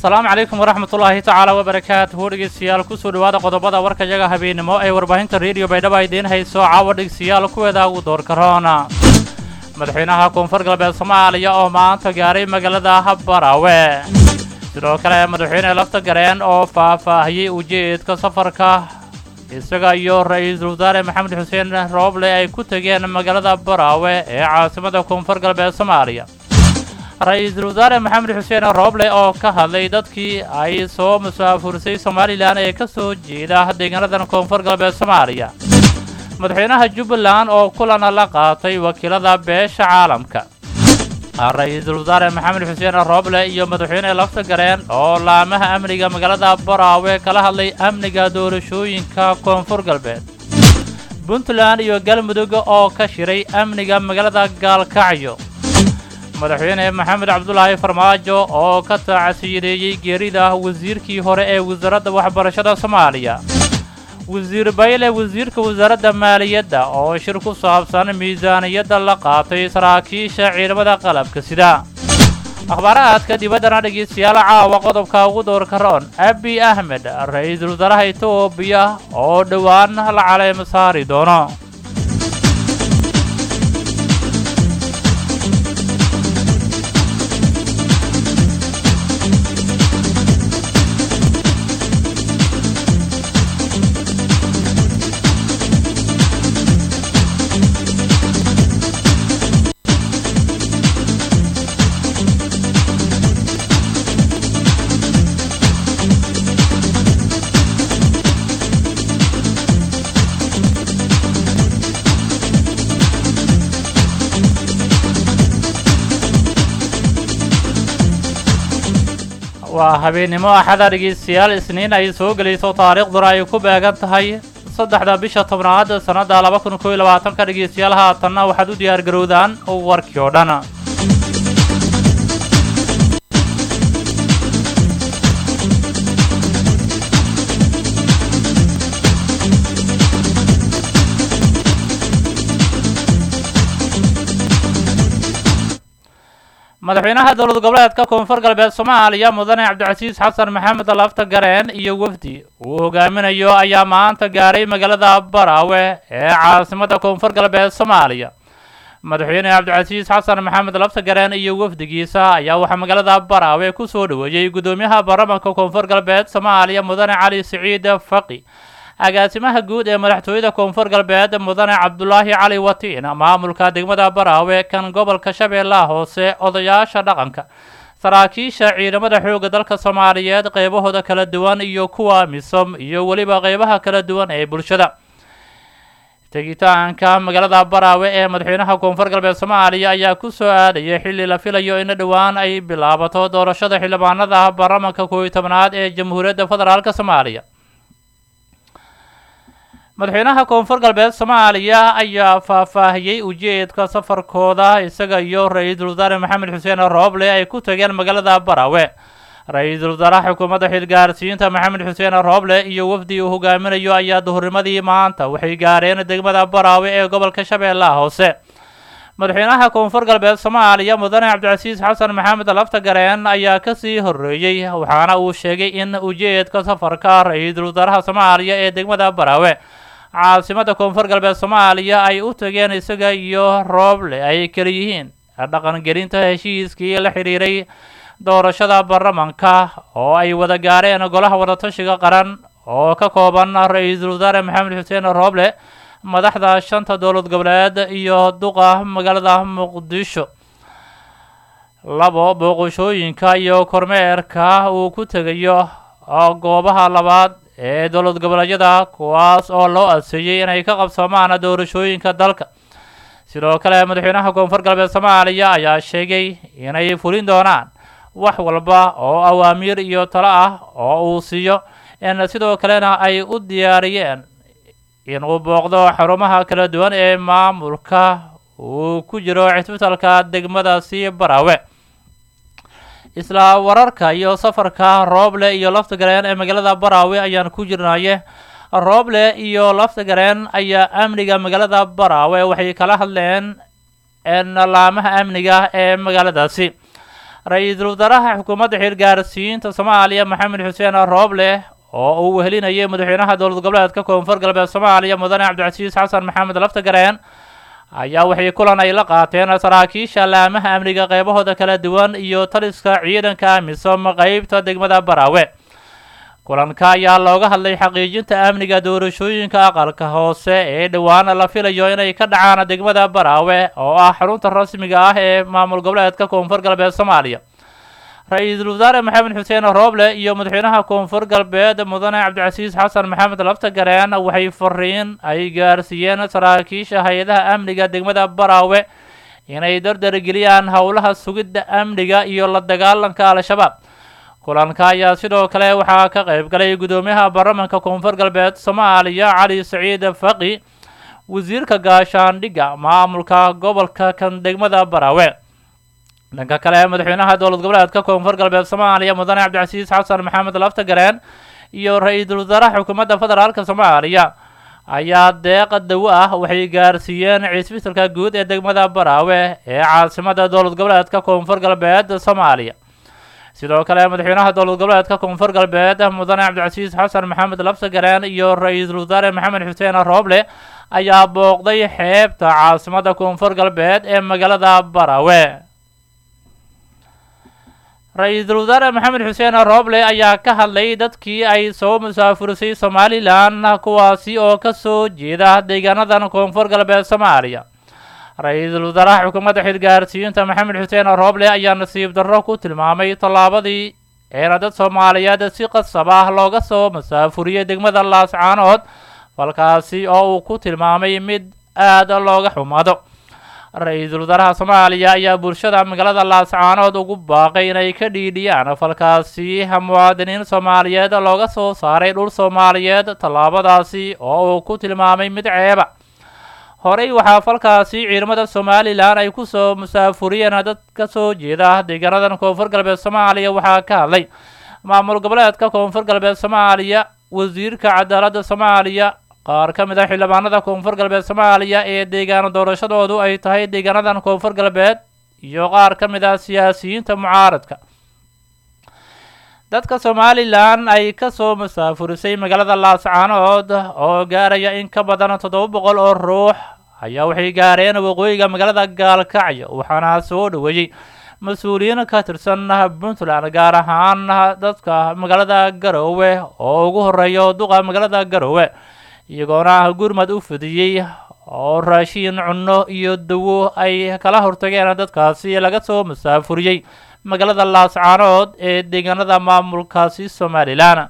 asalaamu calaykum waraxmatullaahi tacaala wabarakaatuhu dhegeystayaal kusoo dhowaada qodobada warkayaga habeennimo ee warbaahinta rediyo baydhaba idiin hayso caawa dhegeystayaal kuweeda ugu doorka roona madaxweynaha koonfur galbeed soomaaliya oo maanta gaaray magaalada baraawe sidoo kale madaxweyne lafta gareen oo faahfaahiyey ujeedka safarka isaga iyo ra-iisul wasaare maxamed xuseen rooble ay ku tegeen magaalada baraawe ee caasimada koonfur galbeed soomaaliya ra-iisul wasaare maxamed xuseen rooble oo ka hadlay dadkii ay soo musaafursay somalilan ee ka soo jeeda deegaanadan koonfur galbeed soomaaliya madaxweynaha jubbaland oo kulan la qaatay wakiilada beesha caalamka ra-iisul wasaare maxamed xuseen rooble iyo madaxweyne lafta gareen oo laamaha amniga magaalada baraawe kala hadlay amniga doorashooyinka koonfur galbeed puntland iyo galmudug oo ka shiray amniga magaalada gaalkacyo madaxweyne maxamed cabdulaahi farmaajo oo ka taacasiideeyey geerida wasiirkii hore ee wasaaradda waxbarashada soomaaliya wasiir bayle wasiirka wasaaradda maaliyadda oo shir ku saabsan miisaaniyadda la qaatay saraakiisha ciidamada qalabka sida akhbaarahaadka dibaddana dhegeystayaal caawa qodobka ugu doorka roon abi ahmed ra-iisul wasaaraha etoobiya oo dhowaan la caleemo saari doono waa habeennimo axada dhegeystayaal isniin ay soo gelayso taariikhduna ay ku beegan tahay saddexda bisha tobnaad sannadda laba kun kooiyo labaatanka dhegeystayaal haatanna waxaad u diyaar garowdaan warkii oo dhan madaxweynaha dowlad goboleedka koonfur galbeed soomaaliya mudane cabdicasiis xasan maxamed lafta gareen iyo wafdi uu hogaaminayo ayaa maanta gaaray magaalada baraawe ee caasimada koonfur galbeed soomaaliya madaxweyne cabdicasiis xasan maxamed lafta gareen iyo wafdigiisa ayaa waxaa magaalada baraawe ku soo dhoweeyey guddoomiyaha baarlamanka koonfur galbeed soomaaliya mudane cali siciid faqi agaasimaha guud ee madaxtooyada koonfur galbeed mudane cabdulaahi cali watiin maamulka degmada baraawe kan gobolka shabeellaha hoose odayaasha dhaqanka saraakiisha ciidamada xoogga dalka soomaaliyeed qeybahooda kala duwan iyo kuwa misom iyo weliba qeybaha kala duwan ee bulshada tegitaanka magaalada baraawe ee madaxweynaha koonfur galbeed soomaaliya ayaa ku soo aadaya xilli la filayo in dhowaan ay bilaabato doorashada xildhibaanada baarlamanka kooiyo tobnaad ee jamhuuriyadda federaalk soomaaliya madaxweynaha koonfur galbeed soomaaliya ayaa faahfaahiyey ujeedka safarkooda isaga iyo ra-iisul wasaare maxamed xuseen rooble ay ku tageen magaalada baraawe ra-iisul wasaaraha xukuumadda xilgaarsiinta maxamed xuseen rooble iyo wafdi uu hogaaminayo ayaa duhurnimadii maanta waxay gaareen degmada baraawe ee gobolka shabeellaha hoose madaxweynaha koonfur galbeed soomaaliya mudane cabdicasiis xasan maxamed lafta gareen ayaa kasii horeeyey waxaana uu sheegay in ujeedka safarka ra-iisul wasaaraha soomaaliya ee degmada baraawe caasimada koonfur galbeed soomaaliya ay u tageen isaga iyo rooble ay kala yihiin dhaqangelinta heshiiskii la xidhiiray doorashada baarlamanka oo ay wada gaareen golaha wadatashiga qaran oo ka kooban ra-iisul wasaare maxamed xuseen rooble madaxda shanta dowlad goboleed iyo duqa magaalada muqdisho labo booqashooyinka iyo kormeerka uu ku tegayo goobaha labaad ee dowlad goboleedyada kuwaas oo loo adseeyey inay ka qabsoomaan doorashooyinka dalka sidoo kale madaxweynaha koonfur galbeed soomaaliya ayaa sheegay inay fulin doonaan wax walba oo awaamiir iyo talo ah oo uu siiyo in sidoo kalena ay u diyaariyeen inuu booqdo xarumaha kala duwan ee maamulka uu ku jiro cisbitalka degmadaasi baraawe isla wararka iyo safarka rooble iyo laftagareen ee magaalada baraawe ayaan ku jirnaye rooble iyo laftagareen ayaa amniga magaalada baraawe waxay kala hadleen laamaha amniga ee magaaladaasi ra-iisul wasaaraha xukuumadda xilgaarsiinta soomaaliya maxamed xuseen rooble oo uu wehelinayay madaxweynaha dowlad goboleedka koonfur galbeed soomaaliya mudane cabdicasiis xasan maxamed laftagareen ayaa waxay kulan ay la qaateen saraakiisha laamaha amniga qeybahooda kala duwan iyo taliska ciidanka amisom qeybta degmada baraawe kulanka ayaa looga hadlay xaqiijinta amniga doorashooyinka aqalka hoose ee dhowaan la filayo inay ka dhacaan degmada baraawe oo ah xarunta rasmiga ah ee maamul goboleedka koonfur galbeed soomaaliya ra-iisul wasaare maxamed xuseen rooble iyo madaxweynaha koonfur galbeed mudane cabdicasiis xasan maxamed laftagareen waxay fariin ay gaarsiiyeen saraakiisha hay-adaha amniga degmada baraawe inay dardargeliyaan howlaha sugidda amniga iyo la dagaalanka al-shabaab kulanka ayaa sidoo kale waxaa ka qayb galay guddoomiyaha baarlamanka koonfur galbeed soomaaliya cali saciid faqi wasiirka gaashaandhigga maamulka gobolka kan degmada baraawe dhanka kale madaxweynaha dowlad goboleedka koonfur galbeed soomaaliya mudane cabdicasiis xasan maxamed laftagareen iyo ra-iisul wasaaraha xukuumadda federaalka soomaaliya ayaa deeqa dawo ah waxay gaarsiiyeen cisbitalka guud ee degmada baraawe ee caasimada dowlad goboleedka koonfur galbeed soomaaliya sidoo kale madaxweynaha dowlad goboleedka koonfur galbeed mudane cabdicasiis xasan maxamed laftagareen iyo ra-iisul wasaare maxamed xuseen rooble ayaa booqday xeebta caasimada koonfur galbeed ee magaalada baraawe ra-iisul wasaare maxamed xuseen rooble ayaa ka hadlay dadkii ay soo musaafurisay somalilan kuwaasi oo ka soo jeeda deegaanadan koonfur galbeed soomaaliya ra-iisul wasaaraha xukuumadda xilgaarsiinta maxamed xuseen rooble ayaa nasiib darro ku tilmaamay tallaabadii eena dad soomaaliyeed si qasab ah looga soo musaafuriyey degmada laascaanood falkaasi oo uu ku tilmaamay mid aada looga xumaado ra-iisul wasaaraha soomaaliya ayaa bulshada magaalada laascaanood ugu baaqay inay ka dhiidhiyaan falkaasi muwaadiniin soomaaliyeed looga soo saaray dhul soomaaliyeed tallaabadaasi oo uu ku tilmaamay mid ceeba horey waxaa falkaasi ciidamada somalilan ay kusoo musaafuriyeen dad ka soo jeeda deegaanadan koonfur galbeed soomaaliya waxaa ka hadlay maamul goboleedka koonfur galbeed soomaaliya wasiirka cadaaladda soomaaliya qaar ka mid ah xildhibaanada koonfur galbeed soomaaliya ee deegaano doorashadoodu ay tahay deegaanadan koonfur galbeed iyo qaar ka mid ah siyaasiyiinta mucaaradka dadka somalilan ay ka soo musaafurisay magaalada laascaanood oo gaaraya in ka badan toddoba boqol oo ruux ayaa waxay gaareen waqooyiga magaalada gaalkacyo waxaana soo dhoweeyey mas-uuliyiin ka tirsan puntland gaar ahaan dadka magaalada garoowe oo ugu horeeya duqa magaalada garoowe iyagoona gurmad u fidiyey oo raashiin cunno iyo dawo ay kala hortageen dadkaasi laga soo musaafuriyey magaalada laascaanood ee deegaanada maamulkaasi somalilan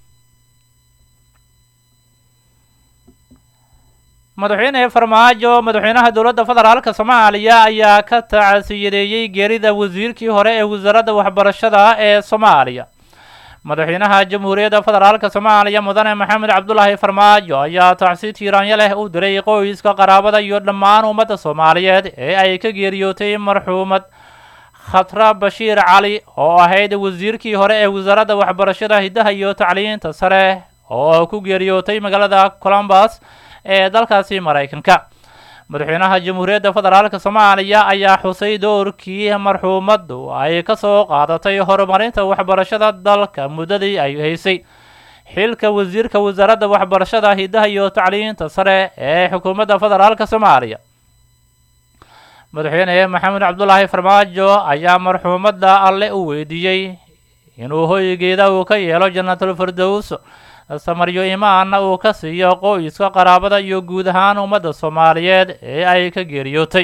madaxweyne farmaajo madaxweynaha dowladda federaalka soomaaliya ayaa ka tacsiyadeeyey geerida wasiirkii hore ee wasaaradda waxbarashada ee soomaaliya madaxweynaha jamhuuriyadda federaalka soomaaliya mudane maxamed cabdulaahi farmaajo ayaa tacsi tiiraanyo leh u diray qoyska qaraabada iyo dhammaan ummadda soomaaliyeed ee ay ka geeriyootay marxuumad khatra bashiir cali oo ahayd wasiirkii hore ee wasaaradda waxbarashada hiddaha iyo tacliinta sare oo ku geeriyootay magaalada columbus ee dalkaasi maraykanka madaxweynaha jamhuuriyadda federaalka soomaaliya ayaa xusay doorkii marxuumaddu ay ka soo qaadatay horumarinta waxbarashada dalka muddadii ay haysay xilka wasiirka wasaaradda waxbarashada hiddaha iyo tacliinta sare ee xukuumadda federaalka soomaaliya madaxweyne maxamed cabdulaahi farmaajo ayaa marxuumadda alle u weydiiyey inuu hoygeeda uu ka yeelo jannatul firdows samaryo imaanna uu ka siiyo qoyska qaraabada iyo guud ahaan ummadda soomaaliyeed ee ay ka geeriyootay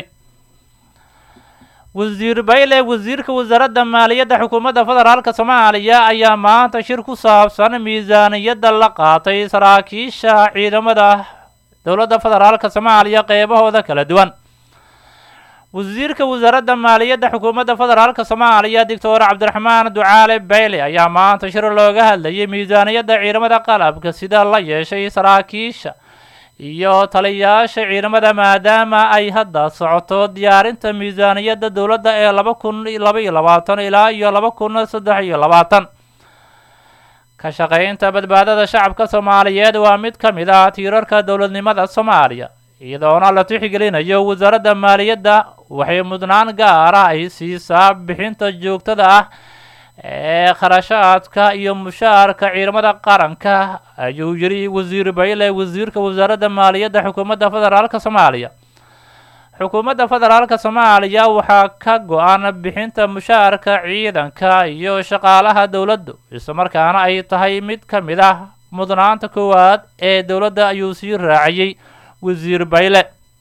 wasiir bayle wasiirka wasaaradda maaliyadda xukuumadda federaalka soomaaliya ayaa maanta shir ku saabsan miisaaniyadda la qaatay saraakiisha ciidamada dowladda federaalka soomaaliya qeybahooda kala duwan wasiirka wasaaradda maaliyadda xukuumadda federaalka soomaaliya doctor cabdiraxmaan ducaale bayle ayaa maanta shir looga hadlayay miisaaniyadda ciidamada qalabka sida la yeeshay saraakiisha iyo taliyayaasha ciidamada maadaama ay hadda socoto diyaarinta miisaaniyadda dowladda ee laba kun laba iyo labaatan ilaa iyo laba kun saddex iyo labaatan ka shaqaynta badbaadada shacabka soomaaliyeed waa mid ka mid ah tiirarka dowladnimada soomaaliya iyadoona la tixgelinayo wasaaradda maaliyadda waxay mudnaan gaara ay siisaa bixinta joogtada ah ee kharashaadka iyo mushaarka ciidamada qaranka ayuu yidhi wasiir bayle wasiirka wasaaradda maaliyadda xukuumadda federaalka soomaaliya xukuumadda federaalka soomaaliya waxaa ka go-an bixinta mushaarka ciidanka iyo shaqaalaha dowladdu islamarkaana ay tahay mid ka mid ah mudnaanta koowaad ee dowladda ayuu sii raaciyey wasiir bayle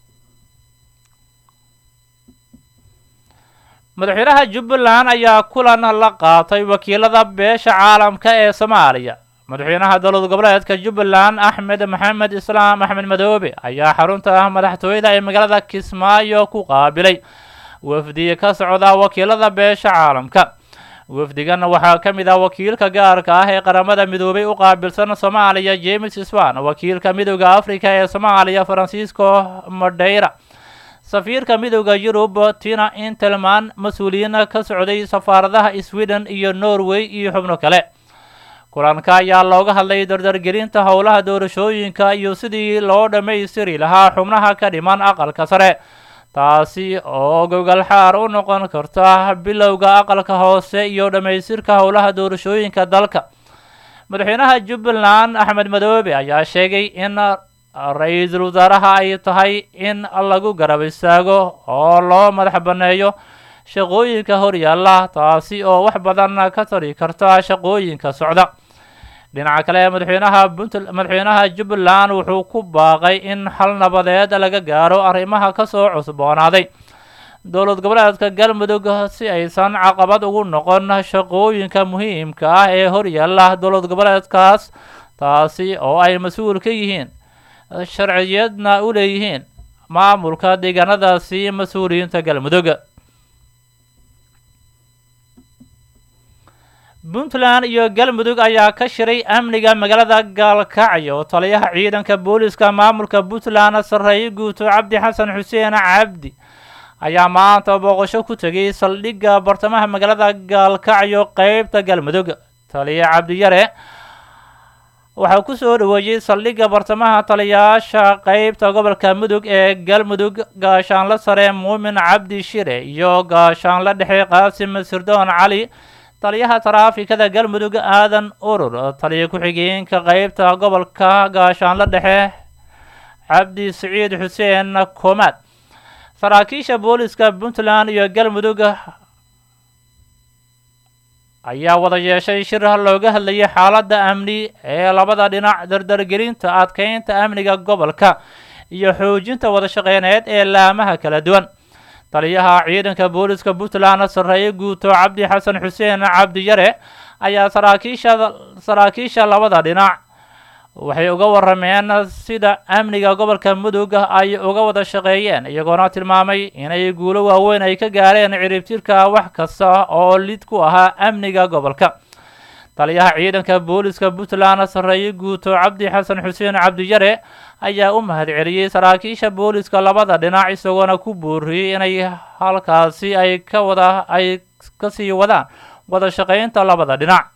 madaxweynaha jubbaland ayaa kulan la qaatay wakiilada beesha caalamka ee soomaaliya madaxweynaha dowlad goboleedka jubbaland axmed maxamed islaam axmed madoobe ayaa xarunta ah madaxtooyada ee magaalada kismaayo ku qaabilay wafdi ka socda wakiilada beesha caalamka wafdigan waxaa ka mid ah wakiilka gaarka ah ee qaramada midoobay u qaabilsan soomaaliya james swan wakiilka midooda africa ee soomaaliya francisco madeira safiirka midooda yurub tina intelman mas-uuliyiin ka socday safaaradaha sweden iyo norway iyo xubno kale kulanka ayaa looga hadlay dardargelinta howlaha doorashooyinka iyo sidii loo dhammaystiri lahaa xubnaha ka dhiman aqalka sare taasi oo gogalxaar u noqon karta bilowga aqalka hoose iyo dhammaystirka howlaha doorashooyinka dalka madaxweynaha jubbaland axmed madoobe ayaa sheegay in ra-iisul wasaaraha ay tahay in lagu garab istaago oo loo madax banneeyo shaqooyinka horyaalla taasi oo wax badan ka tari karta shaqooyinka socda dhinaca kale madaxweynaha puntl madaxweynaha jubbaland wuxuu ku baaqay in xal nabadeed laga gaaro arrimaha kasoo cusboonaaday dowlad goboleedka galmudug si aysan caqabad ugu noqon shaqooyinka muhiimka ah ee horyaalla dowlad goboleedkaas taasi oo ay mas-uul ka yihiin sharciyadna u leeyihiin maamulka deegaanadaasi mas-uuliyiinta galmudug puntland iyo galmudug ayaa ka shiray amniga magaalada gaalkacyo taliyaha ciidanka booliska maamulka puntland sarreeye guuto cabdi xasan xuseen cabdi ayaa maanta booqasho ku tegay saldhigga bartamaha magaalada gaalkacyo qeybta galmudug taliya cabdiyare waxaa ku soo dhaweeyey saldhigga bartamaha taliyayaasha qeybta gobolka mudug ee galmudug gaashaanle sare muumin cabdi shire iyo gaashaanle dhexe qaasim sirdoon cali taliyaha taraafikada galmudug aadan urur taliya ku-xigeenka qeybta gobolka gaashaanle dhexe cabdi siciid xuseen komaad saraakiisha booliska puntland iyo galmudug ayaa wada yeeshay shir looga hadlayay xaaladda amni ee labada dhinac dardargelinta adkeynta amniga gobolka iyo xoojinta wada shaqeyneed ee laamaha kala duwan taliyaha ciidanka booliska puntland sarreeye guuto cabdi xasan xuseen cabdiyare ayaa saraakiisha saraakiisha labada dhinac waxay uga warameen sida amniga gobolka mudug ay uga wada shaqeeyeen iyagoona tilmaamay inay guulo waaweyn ay ka gaareen ciribtirka wax kasta oo lid ku ahaa amniga gobolka taliyaha ciidanka booliska puntland sarreeye guuto cabdi xasan xuseen cabdiyare ayaa u mahad celiyey saraakiisha booliska labada dhinac isagoona ku booriyey inay halkaasi ay ka wada ay kasii wadaan wada shaqeynta labada dhinac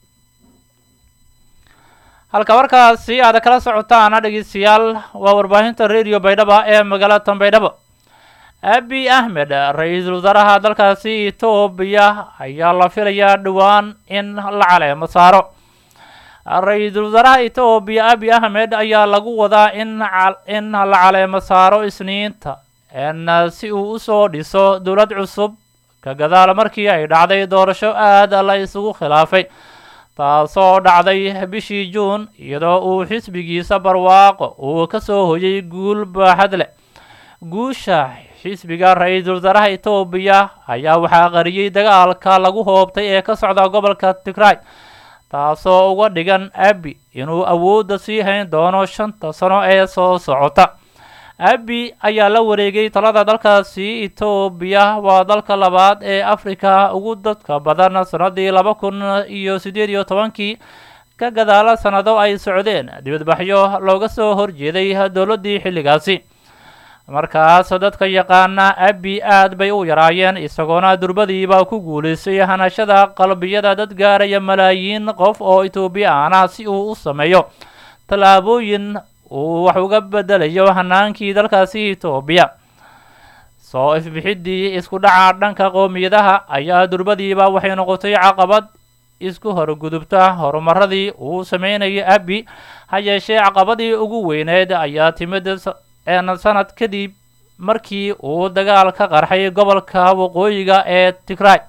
halka warkaasi aad kala socotaan dhegeystayaal waa warbaahinta radio baydhaba ee magaalada tanbaydhabo abi ahmed ra-iisul wasaaraha dalkaasi etoobiya ayaa la filayaa dhowaan in la caleemo saaro ra-iisul wasaaraha etoobiya abi ahmed ayaa lagu wadaa in in la caleemo saaro isniinta n si uu usoo dhiso dowlad cusub ka gadaal markii ay dhacday doorasho aad la isugu khilaafay taasoo dhacday bishii juun iyadoo uu xisbigiisa barwaaqo uu ka soo hoyay guul baaxad leh guusha xisbiga ra-iisul wasaaraha etoobiya ayaa waxaa qariyey dagaalka lagu hoobtay ee ka socda gobolka tigray taasoo uga dhigan abi inuu awoodda sii hayn doono shanta sano ee soo socota abi ayaa la wareegay talada dalkaasi etoobiya waa dalka labaad ee afrika ugu dadka badan sanadii laba kun iyo siddeed iyo tobankii ka gadaala sanado ay socdeen dibadbaxyo looga soo horjeeday dowladdii xilligaasi markaas dadka yaqaana abi aad bay u yaraayeen isagoona durbadiiba ku guulaystay hanashada qalbiyada dad gaaraya malaayiin qof oo etoobiyaan ah si uu u sameeyo tallaabooyin uu wax uga bedelayo hanaankii dalkaasi etoobiya soo ifbixiddii isku dhaca dhanka qowmiyadaha ayaa durbadiiba waxay noqotay caqabad isku horgudubta horumaradii uu sameynayay abi ha yeeshee caqabadii ugu weyneed ayaa timid sanad kadib markii uu dagaal ka qarxay gobolka waqooyiga ee tigray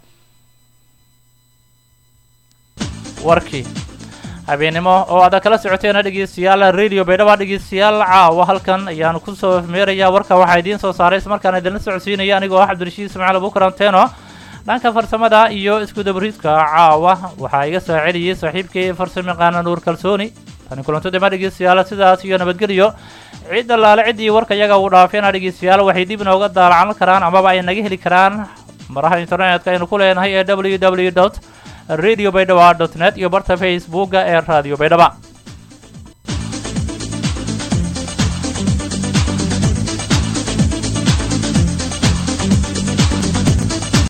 warkii habeennimo oo aad kala socoteena dhegeystayaal radio baydhaba dhegeystayaal caawa halkan ayaanu kusoo meerayaa warka waxaa idiin soo saaray ismarkaana idinla socodsiinaya anigoo ah cabdirashiid ismaaciil abukaranteno dhanka farsamada iyo iskudabriidka caawa waxaa iga saaceliyey saaxiibkii farsamayaqaana nuur kalsooni tani kulantodema dhegeystayaal sidaas iyo nabadgelyo cid allaale ciddii warka iyaga uu dhaafeena dhegeystayaal waxay dib inooga daalacan karaan amaba ay naga heli karaan maraha internetka aynu ku leenahay ee w w dot radio baydhaba dot net iyo barta facebooka ee radio baydhaba